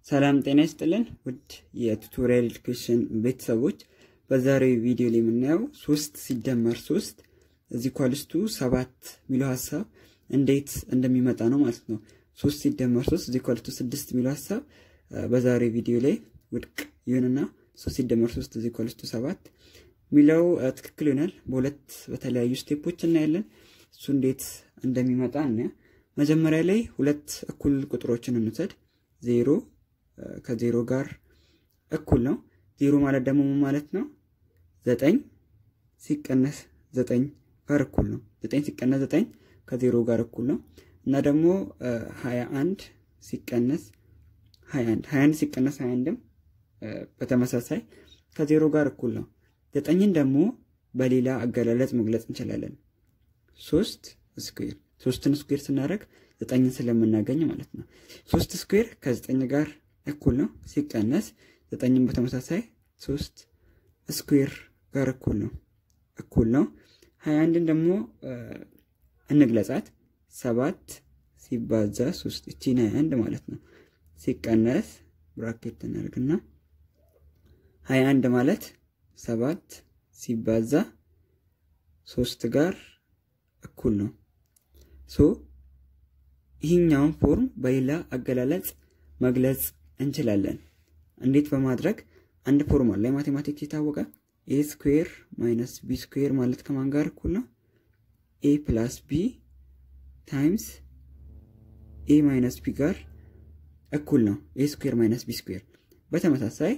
ሰላም ጤና ይስጥልን ውድ የቱቶሪያል ኤዱኬሽን ቤተሰቦች፣ በዛሬው ቪዲዮ ላይ የምናየው ሶስት ሲደመር ሶስት እዚህ ኳልስቱ ሰባት የሚለው ሀሳብ እንዴት እንደሚመጣ ነው ማለት ነው። ሶስት ሲደመር ሶስት እዚህ ኳልስቱ ስድስት የሚለው ሀሳብ በዛሬው ቪዲዮ ላይ ውድቅ ይሁንና ሶስት ሲደመር ሶስት እዚህ ኳልስቱ ሰባት የሚለው ትክክል ይሆናል። በሁለት በተለያዩ ስቴፖች እናያለን። እሱ እንዴት እንደሚመጣ እና መጀመሪያ ላይ ሁለት እኩል ቁጥሮችን እንውሰድ። ዜሮ ከዜሮ ጋር እኩል ነው። ዜሮ ማለት ደግሞ ምን ማለት ነው? ዘጠኝ ሲቀነስ ዘጠኝ ጋር እኩል ነው። ዘጠኝ ሲቀነስ ዘጠኝ ከዜሮ ጋር እኩል ነው እና ደግሞ ሀያ አንድ ሲቀነስ ሀያ አንድ ሀያ አንድ ሲቀነስ ሀያ አንድም በተመሳሳይ ከዜሮ ጋር እኩል ነው። ዘጠኝን ደግሞ በሌላ አገላለጽ መግለጽ እንችላለን። ሶስት ስኩዌር ሶስትን ስኩዌር ስናደርግ ዘጠኝን ስለምናገኝ ማለት ነው። ሶስት ስኩዌር ከዘጠኝ ጋር እኩል ነው ሲቀነስ ዘጠኝን በተመሳሳይ ሶስት ስኩዌር ጋር እኩል ነው እኩል ነው። ሀያ አንድን ደግሞ እንግለጻት ሰባት ሲባዛ ሶስት እቺን ሀያ አንድ ማለት ነው ሲቀነስ ብራኬት እናደርግና ሀያ አንድ ማለት ሰባት ሲባዛ ሶስት ጋር እኩል ነው። ሶ ይህኛውን ፎርም በሌላ አገላለጽ መግለጽ እንችላለን። እንዴት በማድረግ አንድ ፎርም አለ ማቴማቲክስ የታወቀ ኤ ስኩዌር ማይነስ ቢ ስኩዌር ማለት ከማን ጋር እኩል ነው? ኤ ፕላስ ቢ ታይምስ ኤ ማይነስ ቢ ጋር እኩል ነው። ኤ ስኩዌር ማይነስ ቢ ስኩዌር በተመሳሳይ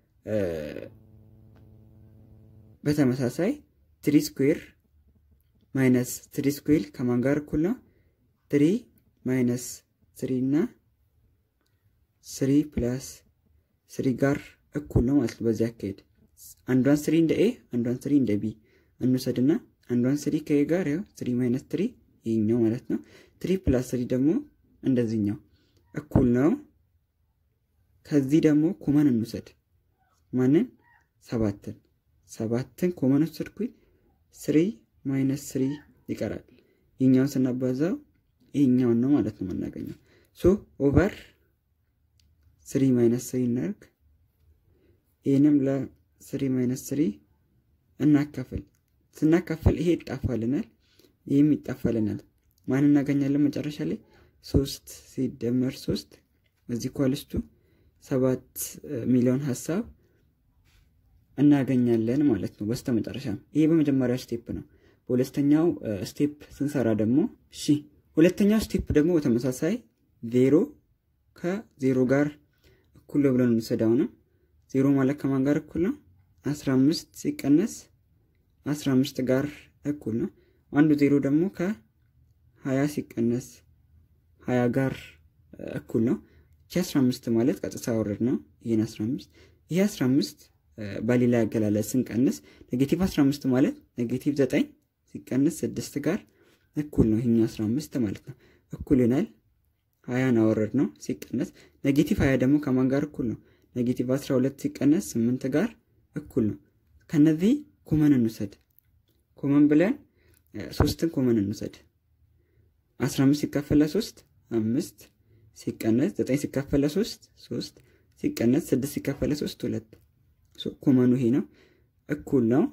በተመሳሳይ ትሪ ስኩዌር ማይነስ ትሪ ስኩዌር ከማን ጋር እኩል ነው? ትሪ ማይነስ ስሪ እና ስሪ ፕላስ ስሪ ጋር እኩል ነው ማለት ነው። በዚህ አካሄድ አንዷን ስሪ እንደ ኤ አንዷን ስሪ እንደ ቢ እንውሰድና አንዷን ስሪ ከኤ ጋር ያው ስሪ ማይነስ ትሪ ይህኛው ማለት ነው። ትሪ ፕላስ ስሪ ደግሞ እንደዚህኛው እኩል ነው። ከዚህ ደግሞ ኮመን እንውሰድ። ማንን? ሰባትን ሰባትን ኮመን ወሰድኩኝ። ስሪ ማይነስ ስሪ ይቀራል። ይህኛውን ስናባዛው ይህኛውን ነው ማለት ነው የምናገኘው። ሶ ኦቨር ስሪ ማይነስ ስሪ እናርግ። ይህንም ለስሪ ማይነስ ስሪ እናካፍል። ስናካፍል ይሄ ይጣፋልናል፣ ይህም ይጣፋልናል። ማን እናገኛለን መጨረሻ ላይ? ሶስት ሲደመር ሶስት እዚህ ኳልስቱ ሰባት ሚሊዮን ሀሳብ እናገኛለን ማለት ነው በስተ መጨረሻም። ይሄ በመጀመሪያው ስቴፕ ነው። በሁለተኛው ስቴፕ ስንሰራ ደግሞ እሺ፣ ሁለተኛው ስቴፕ ደግሞ በተመሳሳይ ዜሮ ከዜሮ ጋር እኩል ብለን እንውሰዳው ነው። ዜሮ ማለት ከማን ጋር እኩል ነው? አስራ አምስት ሲቀነስ አስራ አምስት ጋር እኩል ነው። አንዱ ዜሮ ደግሞ ከሀያ ሲቀነስ ሀያ ጋር እኩል ነው። ይህ አስራ አምስት ማለት ቀጥታ ወረድ ነው። ይህን አስራ አምስት ይህ አስራ አምስት በሌላ ያገላለጽ ስንቀንስ ኔጌቲቭ 15 ማለት ኔጌቲቭ 9 ሲቀንስ 6 ጋር እኩል ነው። ይሄኛው 15 ማለት ነው እኩል ይሆናል። 20 አወረድ ነው ሲቀነስ ኔጌቲቭ 20 ደግሞ ከማን ጋር እኩል ነው? ኔጌቲቭ 12 ሲቀነስ 8 ጋር እኩል ነው። ከነዚህ ኮመን እንውሰድ። ኮመን ብለን ሶስትን ኮመን እንውሰድ። 15 ሲካፈል 3 5 ሲቀነስ 9 ሲካፈል 3 3 ሲቀነስ 6 ሲካፈል 3 2 ኮመኑ ይሄ ነው። እኩል ነው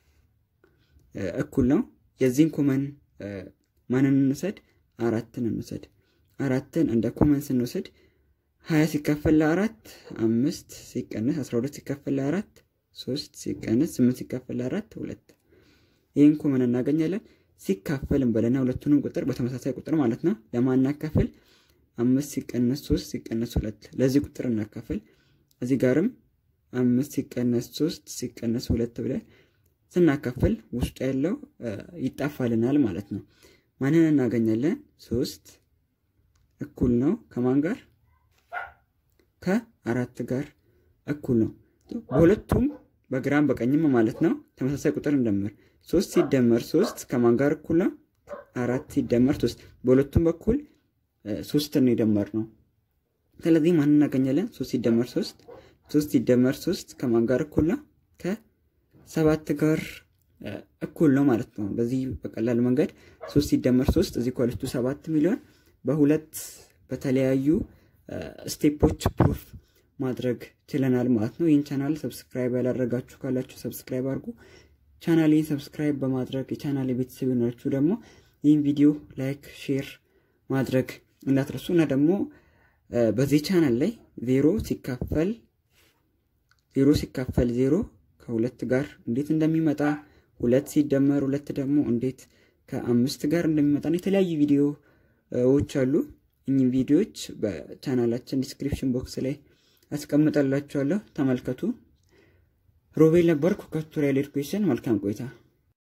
እኩል ነው። የዚህን ኮመን ማንን እንውሰድ? አራትን እንውሰድ። አራትን እንደ ኮመን ስንወስድ ሀያ ሲካፈል ለአራት አምስት ሲቀነስ አስራ ሁለት ሲካፈል ለአራት ሶስት ሲቀነስ ስምንት ሲካፈል ለአራት ሁለት ይህን ኮመን እናገኛለን። ሲካፈል እንበለና ሁለቱንም ቁጥር በተመሳሳይ ቁጥር ማለት ነው ለማን እናካፍል? አምስት ሲቀነስ ሶስት ሲቀነስ ሁለት ለዚህ ቁጥር እናካፍል። እዚህ ጋርም አምስት ሲቀነስ ሶስት ሲቀነስ ሁለት ብለን ስናካፍል ውስጡ ያለው ይጣፋልናል ማለት ነው። ማንን እናገኛለን? ሶስት እኩል ነው ከማን ጋር? ከአራት ጋር እኩል ነው። በሁለቱም በግራም በቀኝም ማለት ነው ተመሳሳይ ቁጥር እንደምር። ሶስት ሲደመር ሶስት ከማን ጋር እኩል ነው? አራት ሲደመር ሶስት። በሁለቱም በኩል ሶስትን ነው የደመር ነው። ስለዚህ ማንን እናገኛለን? ሶስት ሲደመር ሶስት ሶስት ሲደመር ሶስት ከማን ጋር እኩል ነው? ከሰባት ጋር እኩል ነው ማለት ነው። በዚህ በቀላል መንገድ ሶስት ሲደመር ሶስት እዚህ ኳልስቱ ሰባት ሚሊዮን በሁለት በተለያዩ ስቴፖች ፕሩፍ ማድረግ ችለናል ማለት ነው። ይህን ቻናል ሰብስክራይብ ያላደረጋችሁ ካላችሁ ሰብስክራይብ አድርጉ። ቻናሌን ሰብስክራይብ በማድረግ የቻናል ቤተሰብ የሆናችሁ ደግሞ ይህን ቪዲዮ ላይክ፣ ሼር ማድረግ እንዳትረሱ እና ደግሞ በዚህ ቻናል ላይ ዜሮ ሲካፈል ዜሮ ሲካፈል ዜሮ ከሁለት ጋር እንዴት እንደሚመጣ ሁለት ሲደመር ሁለት ደግሞ እንዴት ከአምስት ጋር እንደሚመጣ የተለያዩ ቪዲዮዎች አሉ። እኚህ ቪዲዮዎች በቻናላችን ዲስክሪፕሽን ቦክስ ላይ አስቀምጠላችኋለሁ። ተመልከቱ። ሮቤል ነበርኩ ከቱቶሪያል ኤዱኬሽን። መልካም ቆይታ